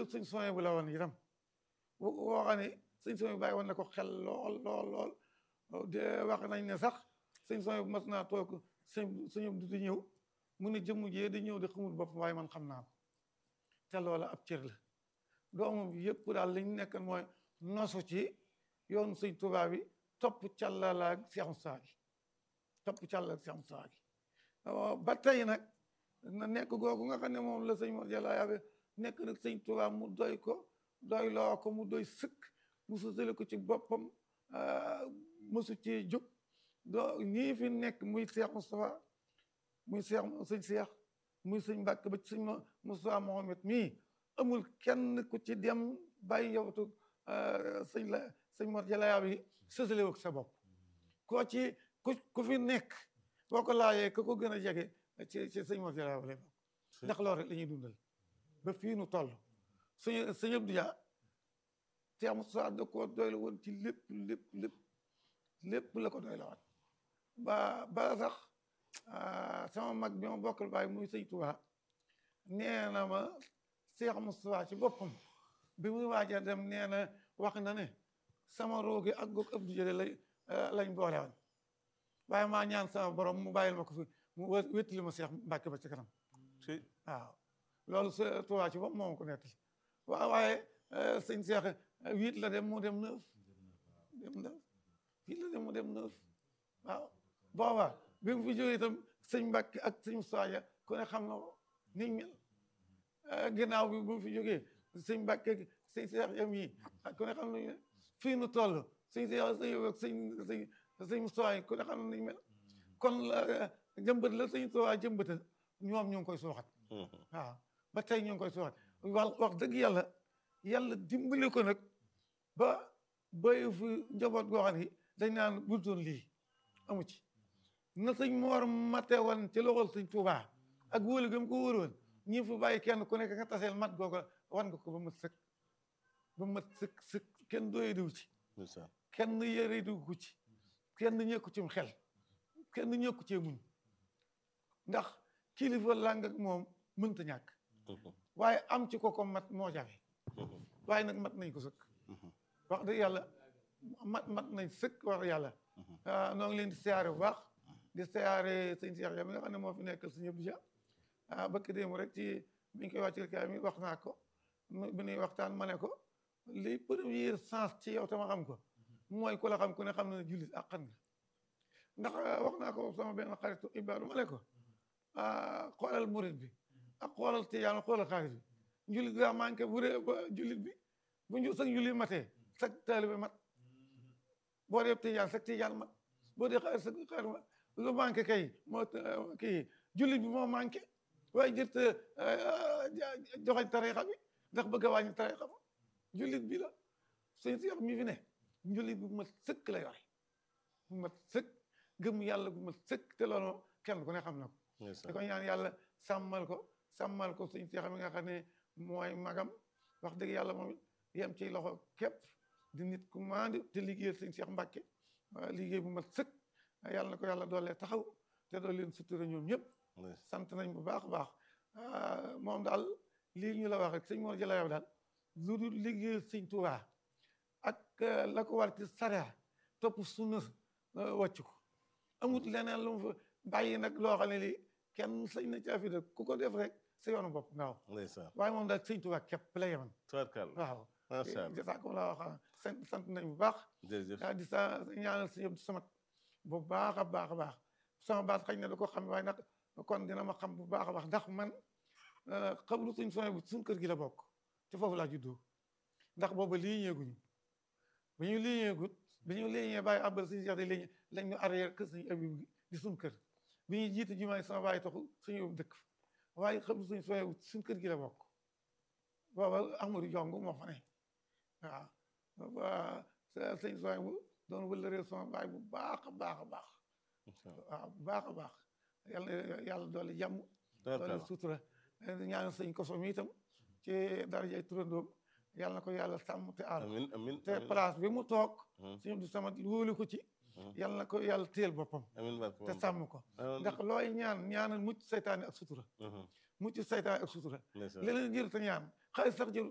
ndigal suñ soñ bu la woon itam woo xam ne suñ soñ bu bàyyi woon na ko xel lool lool lool de wax nañ ne sax suñ soñ bu mas naa toog suñ suñu du di ñëw mu ne jëmm jee di ñëw di xamul bopp waaye man xam naa ko te loola ab cër la doomam yëpp daal li ñu nekk mooy nosu ci yoonu sëñ Tuubaa bi topp càllala ak Seex Musaa gi topp càllala ak Seex Musaa gi ba tey nag na nekk googu nga xam ne moom la sëñ Mor Jalla Yaabe nekk nag sëñ Tuubaa mu doy ko doy loo ko mu doy sëkk mu sutale ko ci boppam mësu ci jóg doo ñii fi nekk muy Seex Mustafaa muy Seex sëñ Seex muy sëñ Mbàkke ba ci sëñ Mustafaa Mohamed mii amul kenn ku ci dem bàyyi yowtu sëñ la sëñ Mor Jalla Yaabe yi sësale ak sa bopp koo ci ku ku fi nekk boo ko laajee ka ko gën a jege ci ci sëñ Mor Jalla Yaabe lay bokk ndax loolu rek la ñuy dundal ba fii nu toll suñu sëñ Abdou Dia Seex Mustafaa da ko doy la woon ci lépp lépp lépp lépp la ko doy la woon ba ba sax sama mag bi ma bokkal baay muy sëñ Tuubaa nee na ma Seex Mustafaa ci boppam bi muy waaja dem nee na wax na ne sama roogi ak goog Abdou Dia lay lañ boole woon waaye maa ñaan sama borom mu bàyyil ma ko fi mu wéttali ma Seex Mbàkke ba ci kanam waaw loolu sa Tuubaa ci bopp moom ko nettali waaw waaye sëñ Seex huit la dem mu dem neuf dem neuf huit la dem mu dem neuf waaw booba bi mu fi jógee itam sëñ Mbàkke ak sëñ Mustafaa ku ne xam na ko ni mel ginnaaw bi bu mu fi jógee sëñ Mbàkke sëñ Seex yam yi ku ne xam nañu fii nu toll sëñ Seex sëñ ak sëñ sëñ sëñ Mustafaa ku ne xam nañu mel kon jëmbat la sëñ Tuubaa jëmbatal ñoom ñu ngi koy suuxat waaw ba tey ñu ngi koy suuxat wax wax dëgg yàlla yàlla dimbali ko nag ba bayu fi njaboot goo xam ne dañ naan bultoon lii amu ci na sëñ Moor mate woon ci loxol sëñ Tuubaa ak wóolu gëm ko wóoroon ñi fi bàyyi kenn ku nekk nga taseel mat googa wan nga ko ba mat sëkk ba mat sëkk sëkk kenn doye diw ci kenn yëre diw ko ci kenn ñëkku cim xel kenn ñëkku cee muñ ndax kilifa làng ak moom mënta ñàkk waaye am ci ko ko mat moo jafe waaye nag mat nañ ko sëkk wax dëgg yàlla mat mat nañ sëkk wax dëgg yàlla noo ngi leen di siyaare bu baax di siyaare sëñ Seex ya mi nga xam ne moo fi nekkal sëñ Abdou Dia ah bëkk démb rek ci bi ñu koy wàccil kaay mi wax naa ko bi ñuy waxtaan ma ne ko li premier sens ci yow tama xam ko mooy ku la xam ku ne xam ne jullit ak xan nga ndax wax naa ko sama benn xaritu Ibaadu ma ne ko xoolal murit bi ak xoolal tijaan xoolal xaalis bi jullit gaa manqué bu dee ba jullit bi bu ñu sag jullit matee sag taalibe mat boo dee tijaan sag tijaan mat boo dee xaalis sag xaalis mat lu manqué kay moo kii jullit bi moo manqué waaye jët joxañ tarixa bi ndax bëgg a wàññi tarixa ba jullit bi la suñ si mi fi ne jullit bu mat sëkk la yore bu mat sëkk gëm yàlla bu mat sëkk te loolu kenn ku ne xam na ko di ko ñaan yàlla sàmmal ko sàmmal ko suñ seex mi nga xam ne mooy magam wax dëgg yàlla moom yem ci loxo képp di nit ku maandi te liggéeyal suñ seex mbàkke liggéey bu mat sëkk yàlla na ko yàlla doolee taxaw te dool leen sutura ñoom ñëpp sant nañ bu baax a baax moom daal lii ñu la wax rek sëñ Mor Jalla Yaabe daal lu dul liggéeyal sëñ Tuubaa ak la ko war ci sariya topp sunna wàcc ko amut leneen lu mu fa bàyyi nag loo xam ne lii kenn sañ na caa fi de ku ko def rek sa yoonu bopp nga wax waaye moom daal sëñ Tuubaa képp la yeman waaw jasaakum la wax sant sant nañ bu baax daal di sa ñaanal sëñ Abdou Samad bu baax a baax a baax sama baat xëy na da ko xam waaye nag kon dina ma xam bu baax a baax ndax man xabru suñ soné bu suñ kër gi la bokk te foofu laa juddoo ndax booba lii ñeeguñu ba ñu lii ñeegut bi ñu lii ñee bàyyi àbbal suñu seex di lii lañ ñu arrière kër suñu abib gi di suñ kër bi ñuy jiite jumaay sama bàyyi taxu suñu yóbbu dëkk waaye xabru suñ soné bu suñ kër gi la bokk booba Ahmadou Jong moo fa ne waaw sëñ soné bu doon wëlëree sama baay bu baax a baax a baax waaw bu baax a baax yàlla yàlla doole jàmm doole sutura ñaanal sëñ koso mi itam ci darajay turandoom yàlla na ko yàlla sàmm te aar te place bi mu toog suñu du sama wóolu ko ci yàlla na ko yàlla téel boppam te sàmm ko ndax looy ñaan ñaanal mucc saytaane ak sutura mucc saytaane ak sutura leneen jër te ñaan xaalis sax jër